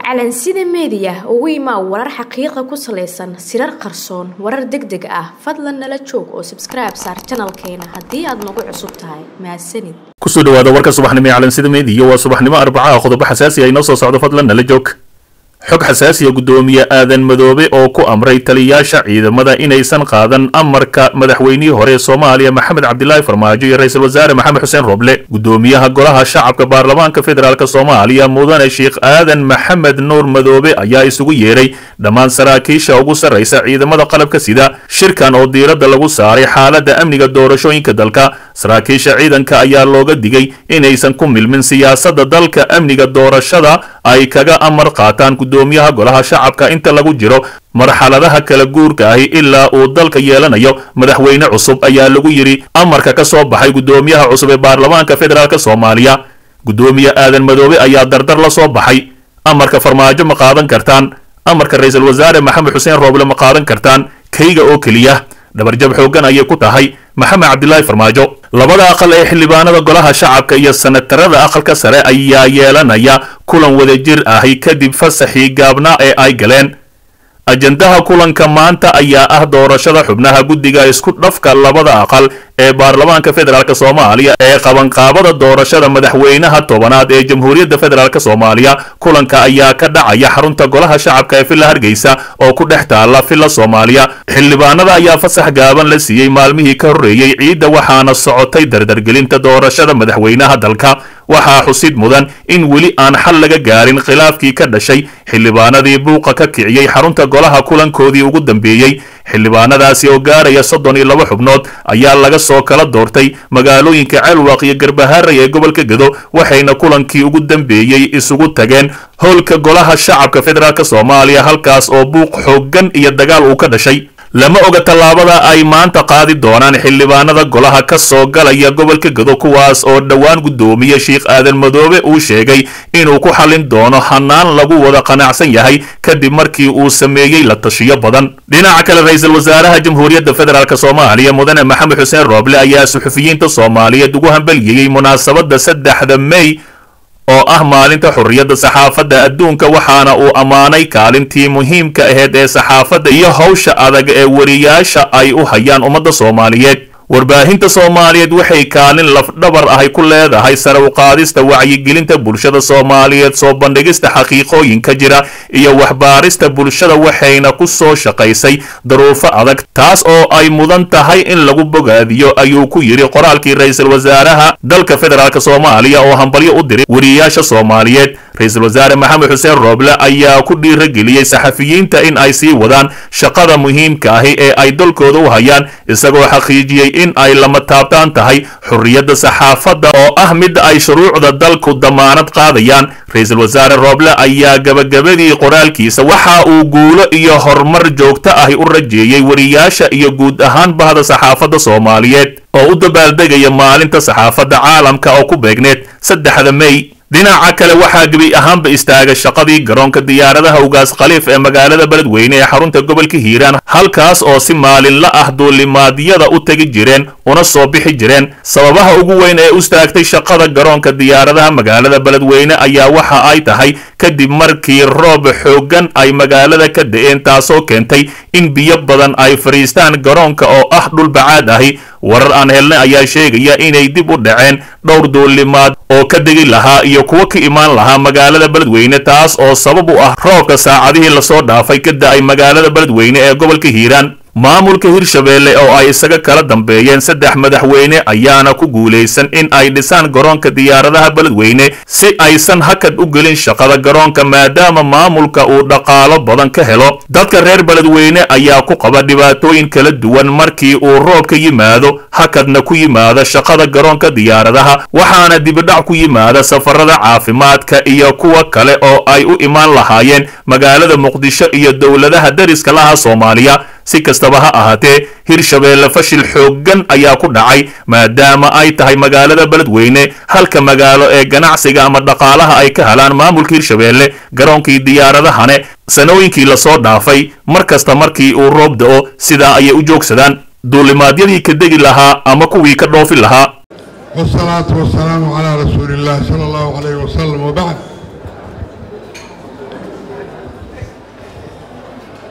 calansida meediya ugu imaa warar xaqiiqa ku salaysan sirar qarsoon warar deg deg ah fadlan nala joog oo sabskribe saar janalkeena haddii aad nagu cusub tahay mahadsanid kusoo dhawaada warka subaxnimo ee calansida meediya waa subaxnimo arbacaha qodobo xasaasi ah inoo soo socdo fadlan nala joog xog xasaasiya guddoomiye aadan madoobe oo ku amray taliyayaasha ciidamada inaysan qaadan amarka madaxweynihii hore ee soomaaliya maxamed cabdilaahi farmaajo iyo ra-iisul wasaare maxamed xuseen roble guddoomiyaha golaha shacabka baarlamaanka federaalk soomaaliya mudane sheekh aadan maxamed nuur madoobe ayaa isugu yeedhay dhammaan saraakiisha ugu sarraysa ciidamada qalabka sida shirkan oo diiradda lagu saaray xaaladda amniga doorashooyinka dalka saraakiisha ciidanka ayaa looga digay inaysan ku milmin siyaasadda dalka amniga doorashada ay kaga amar qaataan guddoomiyaha golaha shacabka inta lagu jiro marxaladaha kala guurka ahi ilaa uu dalka yeelanayo madaxweyne cusub ayaa lagu yidhi amarka ka soo baxay guddoomiyaha cusub ee baarlamaanka federaalk soomaaliya guddoomiye aadan madoobe ayaa dardar la soo baxay amarka farmaajo ma qaadan kartaan amarka ra-iisul wasaare maxamed xuseen rooble ma qaadan kartaan kayga oo keliya dhabarjab xooggan ayay ku tahay maxamed cabdilaahi farmaajo labada aqal ee xildhibaanada golaha shacabka iyo sanatarada aqalka sare ayaa yeelanaya kulan wadajir ahi kadib fasaxii gaabnaa ee ay galeen ajandaha kulanka maanta ayaa ah doorashada xubnaha guddiga isku dhafka labada aqal ee baarlamaanka federaalk soomaaliya ee qabanqaabada doorashada madaxweynaha tobanaad ee jamhuuriyadda federaalk soomaaliya kulanka ayaa ka dhacaya xarunta golaha shacabka ee villa hargeysa oo ku dhex taala villa soomaaliya xildhibaanada ayaa fasax gaaban la siiyey maalmihii ka horreeyey ciidda waxaana socotay dardargelinta doorashada madaxweynaha dalka waxaa xusid mudan in weli aan xal laga gaarin khilaafkii ka dhashay xildhibaanadii buuqa ka kiciyey xarunta golaha kulankoodii ugu dambeeyey xildhibaanadaasi oo gaaraya soddon iyo laba xubnood ayaa laga soo kala doortay magaalooyinka ceelwaaq iyo garbaharey ee gobolka gedo waxayna kulankii ugu dambeeyey isugu tageen howlka golaha shacabka federaalk soomaaliya halkaas oo buuq xooggan iyo dagaal uu ka dhashay lama oga tallaabada ay maanta qaadi doonaan xildhibaanada golaha ka soo galaya gobolka gedo kuwaas oo dhowaan guddoomiye sheekh aadan madoobe uu sheegay inuu ku xallin doono hanaan lagu wada qanacsan yahay kadib markii uu sameeyey la tashiyo badan dhinaca kale ra-iisul wasaaraha jamhuuriyadda federaalk soomaaliya mudane maxamed xuseen rooble ayaa suxufiyiinta soomaaliyeed ugu hambeliyeyey munaasabadda saddexda mey oo ah maalinta xorriyadda saxaafadda adduunka waxaana uu ammaanay kaalintii muhiimka aheyd ee saxaafadda iyo hawsha adag ee wariyaasha ay u hayaan ummadda soomaaliyeed warbaahinta soomaaliyeed waxay kaalin lafdhabar ahay ku leedahay sare u qaadista wacyigelinta bulshada soomaaliyeed soo bandhigista xaqiiqooyinka jira iyo waxbaarista bulshada waxayna ku soo shaqaysay daruufo adag taas oo ay mudan tahay in lagu bogaadiyo ayuu ku yidhi qoraalkii ra-iisul wasaaraha dalka federaalk soomaaliya oo hambalyo u diray wariyaasha soomaaliyeed ra-iisul wasaare maxamed xuseen rooble ayaa ku dhiirageliyey saxafiyiinta in ay sii wadaan shaqada muhiimka ahi ee ay dalkooda u hayaan isagoo xaqiijiyey in ay lama taabtaan tahay xorriyadda saxaafadda oo ah midda ay shuruucda dalku damaanad qaadayaan ra-iisul wasaare rooble ayaa gabagabadii qoraalkiisa waxa uu guulo iyo horumar joogto ahi u rajeeyey wariyaasha iyo guud ahaan bahda saxaafadda soomaaliyeed oo u dabaaldegaya maalinta saxaafadda caalamka oo ku beegneed saddexda mey dhinaca kale waxaa gebi ahaanba istaaga shaqadii garoonka diyaaradaha ugaas khaliif ee magaalada beledweyne ee xarunta gobolka hiiraan halkaas oo si maalinla ah duulimaadyada u tegi jireen una soo bixi jireen sababaha ugu weyn ee u istaagtay shaqada garoonka diyaaradaha magaalada beledweyne ayaa waxa ay tahay kadib markii roob xooggan ay magaalada ka da-een taasoo keentay in biyo badan ay fadhiistaan garoonka oo ah dhul bacaad ahi warar aan helnay ayaa sheegaya inay dib u dhaceen dhowr duulimaad oo ka degi lahaa iyo kuwo ka imaan lahaa magaalada beledweyne taas oo sabab u ah roobka saacadihii lasoo dhaafay ka da-ay magaalada beledweyne ee gobolka hiiraan maamulka hirshabeelle oo ay isaga kala dambeeyeen saddex madaxweyne ayaana ku guulaysan in ay dhisaan garoonka diyaaradaha beledweyne si aysan hakad u gelin shaqada garoonka maadaama maamulka uu dhaqaalo badan ka helo dadka reer beledweyne ayaa ku qaba dhibaatooyin kala duwan markii uu roob ka yimaado hakadna ku yimaada shaqada garoonka diyaaradaha waxaana dibidhac ku yimaada safarada caafimaadka iyo kuwa kale oo ay u imaan lahaayeen magaalada muqdisho iyo dowladaha dariska laha soomaaliya si kastaba ha ahaatee hirshabeelle fashil xooggan ayaa ku dhacay maadaama ay tahay magaalada beledweyne halka magaalo ee ganacsiga ama dhaqaalaha ay ka helaan maamulka hirshabeelle garoonkii diyaaradahane sanooyinkii lasoo dhaafay mar kasta markii uu roob da-o sidaa ayay u joogsadaan duulimaadyadii ka degi lahaa ama kuwii ka dhoofi lahaa والصلاة والسلام على رسول الله صلى الله عليه وسلم وبعد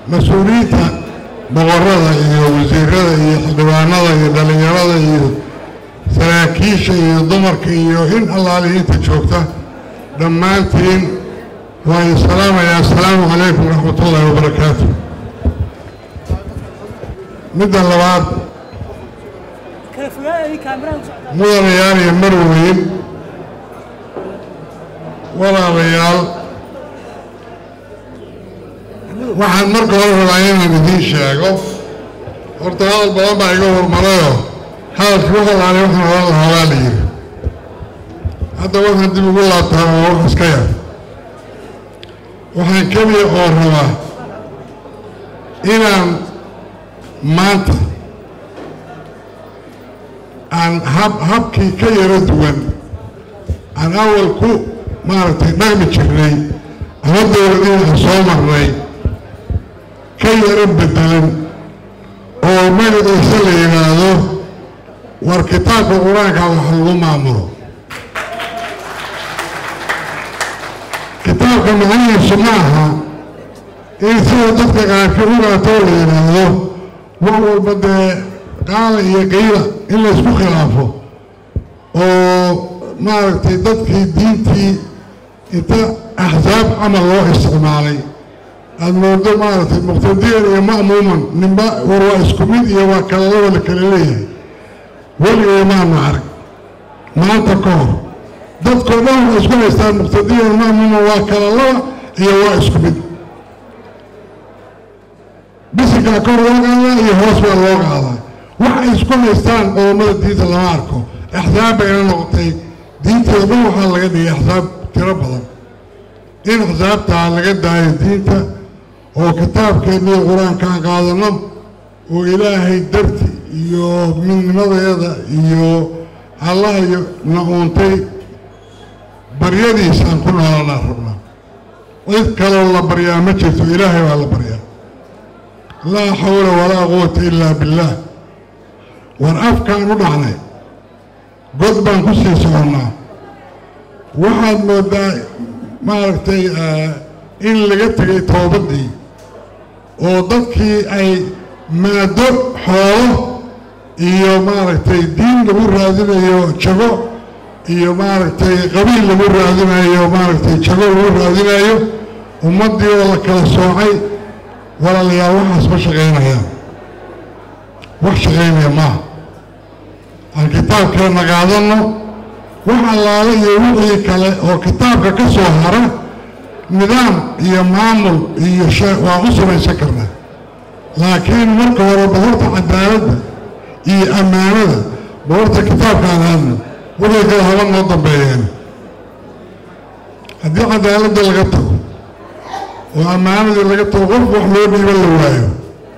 mas-uuliyiinta boqorada iyo wasiirada iyo xildhibaanada iyo dhallinyarada iyo saraakiisha iyo dumarka iyo in allaali inta joogta dhammaantiin waan salaamayaa assalaamu calaykum waraxmatullaahi wabarakaatu midda labaad mudanayaal iyo marweyn walaalayaal waxaan marka hore rabaa inaan idiin sheego horta hadal badan baa iga hormarayoo hadalkii walaale waxaan oran lahaa waa la yidhi hadda waxaan dib ugu laabtaa oo wax iska yar waxaan keliya oo rabaa inaan maanta aan hab habkii ka yaro duwan aan awal ku maaragtay dhaqmi jirnay ama dowladihii aan soo marnay ka yaro bedelan oo magaciisa la yidhaahdo war kitaabka qur-aanka wax lagu maamulo kitaabka macnihiisu ma aha in sida dadka qaarkii u gaatoo la yidhaahdo wax walba dee qaala iyo qiila in laysku khilaafo oo maaragtay dadkii diintii inta axsaab camal loo isticmaalay aada moodo maaragtay muqtadiyan iyo ma'muuman ninba war waa isku mid iyo waa kala laba la kala leeyahay weligay maanu arag maanta ka hor dadkoo dhan waxay isku haystaan muqtadiyan ma'muuman waa kala laba iyo waa isku mid bisinkaa kor loo qaadaa iyo hoos baa loo qaadaa waxay isku haystaan qodobada diinta lama arko axsaab bayna noqotay diinteeda dhan waxaa laga dhigay axsaab tiro badan in axsaabtaa laga daayo diinta oo kitaabkeennii qur-aankaan qaadano oo ilaahay darti iyo midnimadeeda iyo allaha iyo na uuntay baryadiisaan ku noolanaa rabnaa cid kaloo la baryaa ma jirto ilaahay baa la baryaa laa xawla walaa quwata ilaa billaah war afkaan u dhacnay god baan ku sii soconnaa waxaad moodaa maaragtay in laga tegay toobaddii oo dadkii ay maado xoolo iyo maaragtay diin lagu raadinayo jago iyo maaragtay qabiil lagu raadinayo maaragtay jago lagu raadinayo ummaddii oo la kala soocay walaalayaal waxaas ma shaqaynayaan wax shaqaynaya maaha aan kitaabkeenna qaadanno wax allaale iyo wixii kale oo kitaabka ka soo hara nidaam iyo maamul iyo shay waan u samaysan karnaa laakiin marka hore bahorta cadaaladda iyo ammaanada bahorta kitaabkaan aadno wixii kale haba noo dambeeyeen haddii cadaaladda laga tago oo ammaanadii laga tago qof wax loo dhiiba la waayo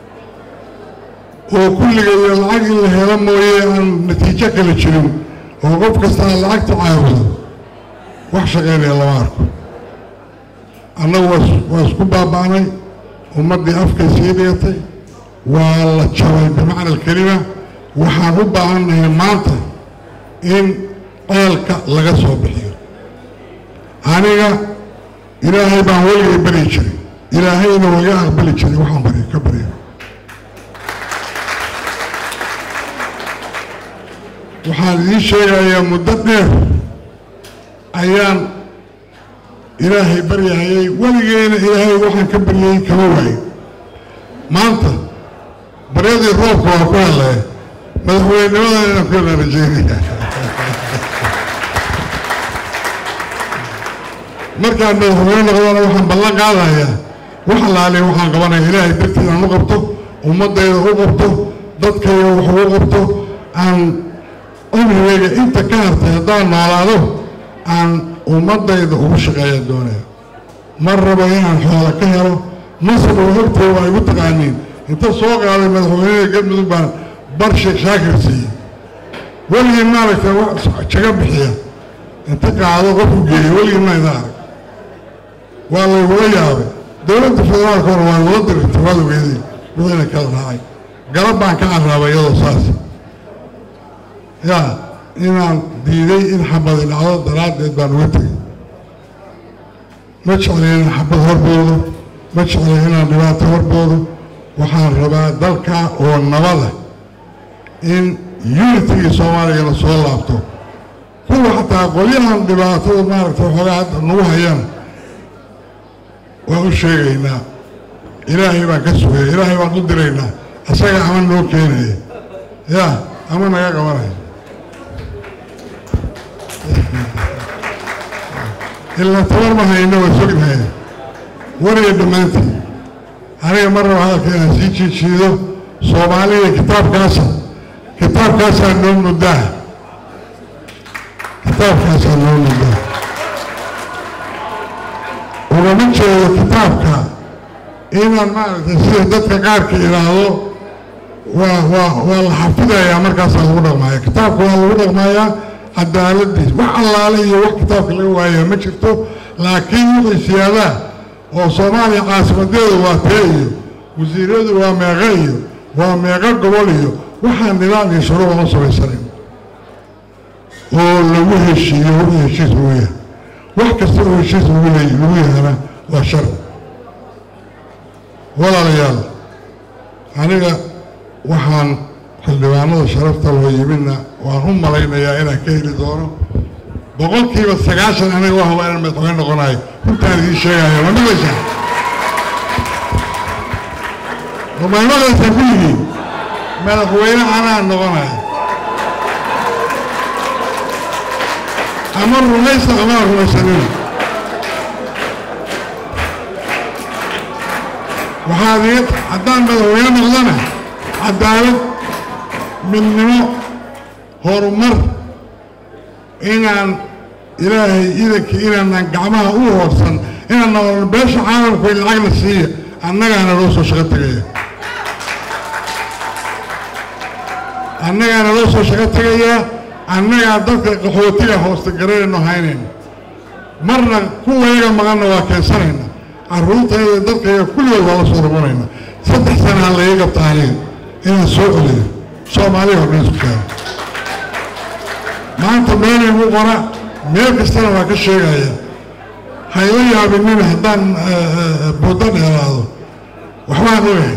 oo kulliga iyo lacag in la helo mooye aan natiijo kale jirin oo qof kastaa lacagta caabudo wax shaqaynaya lama arko annagu waa isku baaba'nay ummaddii afkay sii dhigatay waa la jabay bimacna alkelima waxaan u baahannahay maanta in ceelka laga soo bixiyo aniga ilaahay baan weligay baryi jiray ilaahayna waga aqbali jiray waxaan bari ka barya waxaan idiin sheegayaa muddo dheer ayaan ilaahay baryahayay weligeyna ilaahay waxaan ka baryayey kama waayo maanta baryadii roobka waa ku hadlaya madaxweynimadan inaan ku yala rajeynaya markaan madaxweyne noqdana waxaan ballan qaadayaa wax allaaliya waxaan qabanaya ilaahay dartiid aan u qabto ummaddayda u qabto dadkayga wax ugu qabto aan cumrigayga inta ka hartay haddaan noolaado aan ummaddayda ugu shaqeeya doonaya mar rabo inaan xoola ka helo masar oo hortooda waa igu taqaaniin inta soo qaaday madaxweynada galmudug baan bar sheekh shaakir siiyey weligii maaragtay wax jaga bixiya inta qaado qof u geeya weligii ma ida arag waa laygula yaabay dowladda federaalka hore waa igula dirigtay waad ogeedeen wixina kala raacay galab baan ka carraabay iyadoo saas yaa inaan diiday in xabadi dhacdo daraaddeed baan uga tegay ma jeclay inaan xabad horboodo ma jeclay inaan dhibaato warboodo waxaan rabaa dalka oo nabada in unitigii soomaaliya la soo laabto kuwa xataa qolyahan dhibaatada maaragtay waxoogaa hadda nagu hayana waan u sheegaynaa ilaahay baan ka sugaya ilaahay baan u diraynaa isaga ama noo keenaya yaa ama naga qabanaya ilaa tabar ma hayno waa sognahay wariga dhammaantii aniga mar raba hadalka inaan sii jiijiido soomaaliya kitaabkaasa kitaabkaasaa noo muddaa kitaabkaasaa noo muddaa ugama jeedo kitaabka inaan maaragtay sida dadka qaarka idhaahdo waa waa waa la xafidayaa markaasaa lagu dhaqmaaya kitaabka waa lagu dhaqmayaa cadaaladiis wax allaale iyo wax kitaabka laga waayaa ma jirto laakiin wixii siyaadaa oo soomaaliya caasimadeedu waa tee iyo wasiiradu waa meeqo iyo waa meeqo gobol iyo waxaa nidaam iyo shuruuc ma samaysanin oo lagu heshiiyo wixii heshiis lagu yahay wax kasta oo heshiis lagu leey lagu yahana waa shar walaalayaal aniga waxaan xildhibaanada sharafta loo yimidna waan u malaynayaa inaan ka heli doono boqolkiiba sagaashan aniga waa haba inaan madaxweyne noqonayo runtaan idiin sheegayo ma maqlaysaa ma maqlaysaa kulligiin madaxweyne anaa noqonayo ama rumaysa ama rumaysanina waxaad ii haddaan madaxweyne noqdana cadaalad midnimo horumar inaan ilaahay idankii inaanaan gacmaha u hoorsan inaan noqono beesha caalamku in lacagna siiya annagaana loo soo shaqo tegaya annagaana loo soo shaqo tegayaa annagaa dadka qaxootiga hoosta garanayno haynayna marna kuwayaga maqanna waa keensanayna carruurtayda dadkayga kulligood waa la soo rumanayna saddex sanaa laiga qabta aniga inaan soo celiyo soomaaliya oo dhan isku keeno maanta meelaygu qora meel kastana waa ka sheegaya hayla yaabinina haddaan buddo dheeraado waxbaan ogahay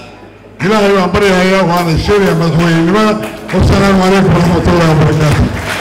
ilaahay baan baryahayaa waana sheegayaa madaxweynenimada wasalaamu calaykum waraxmatullahi wabarakaatu